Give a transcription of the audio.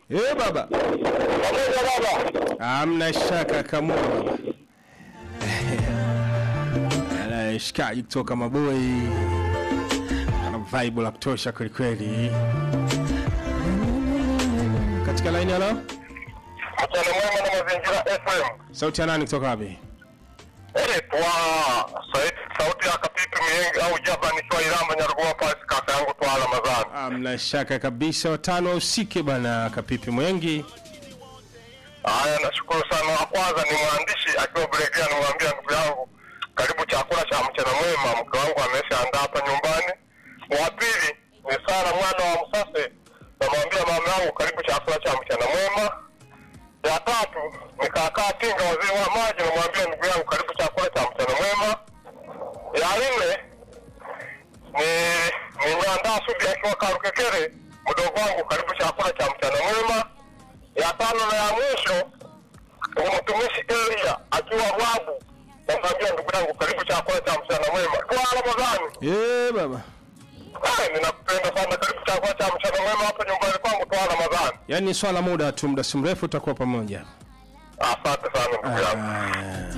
Eh baba. Pamoja baba. Hamna shaka kamua baba. Ala shikaji kutoka Maboi. Ana vibe la kutosha kweli kweli. Katika line halo? Mchana mwema na mazingira FM. Sauti ya nani kutoka wapi? Eh, twa sauti sauti ya kapipi miengi au jaba nikiwa Iramba Nyaruguma pasi kaka yangu twa Ramadhani. Hamna shaka kabisa watano usike bana Kapipi Mwengi. Haya, nashukuru sana. Wa kwanza ni mwandishi akiwa Bulegea, nimwambia ndugu yangu, karibu chakula cha mchana mwema, mke wangu ameshaandaa hapa nyumbani. Wa pili ni Sara mwana wa Msase, namwambia mama yangu, karibu chakula cha mchana mwema. Ya tatu ni kakaa Tinga, wazee wa maji, namwambia ndugu yangu, karibu chakula cha mchana mwema. Ya nne ni ni Nyandaa Sudi akiwa Karukekere, mdogo wangu, karibu chakula cha mchana mwema. Ya tano na ya mwisho ni mtumishi Elia akiwa Rwabu, namwambia ndugu yangu, karibu chakula cha mchana mwema. Kwa Ramadhani, Eh baba. Ai, ninakupenda sana, karibu chakula cha mchana mwema hapo nyumbani kwangu kwa Ramadhani. Yaani swala muda tu muda si mrefu tutakuwa pamoja. Asante sana ndugu yangu. Ah.